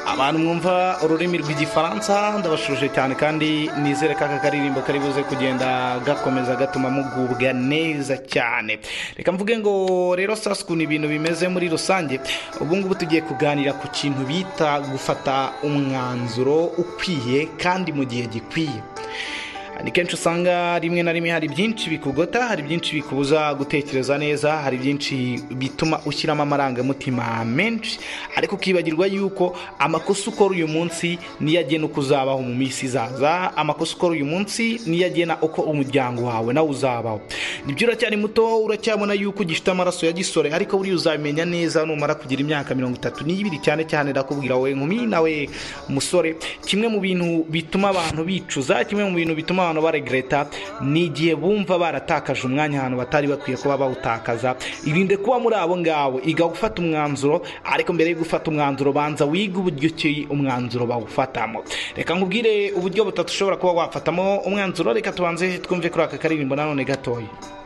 abantu mwumva ururimi rw'igifaransa ndabashuje cyane kandi nizere ko aka karirimbo kari buze kugenda gakomeza gatuma mugubwa neza cyane reka mvuge ngo rero sasa ukuntu ibintu bimeze muri rusange ubu ngubu tugiye kuganira ku kintu bita gufata umwanzuro ukwiye kandi mu gihe gikwiye ni kenshi usanga rimwe na rimwe hari byinshi bikugota hari byinshi bikubuza gutekereza neza hari byinshi bituma ushyiramo amarangamutima menshi ariko ukibagirwa yuko amakosa ukora uyu munsi niyo agena uko uzabaho mu minsi izaza amakosa ukora uyu munsi niyo agena uko umuryango wawe nawe uzabaho nibyo uracyari muto uracyabona yuko ugifite amaraso ya gisore ariko buriya uzabimenya neza numara kugira imyaka mirongo itatu n'ibiri cyane cyane ndakubwira wowe nkumi nawe musore kimwe mu bintu bituma abantu bicuza kimwe mu bintu bituma abantu baregreta ni igihe bumva baratakaje umwanya ahantu batari bakwiye kuba bawutakaza irinde kuba muri abo ngabo iga gufata umwanzuro ariko mbere yo gufata umwanzuro banza wige uburyo ki umwanzuro bawufatamo reka nkubwire uburyo butatu ushobora kuba wafatamo umwanzuro reka tubanze twumve kuri aka karirimbo nanone gatoya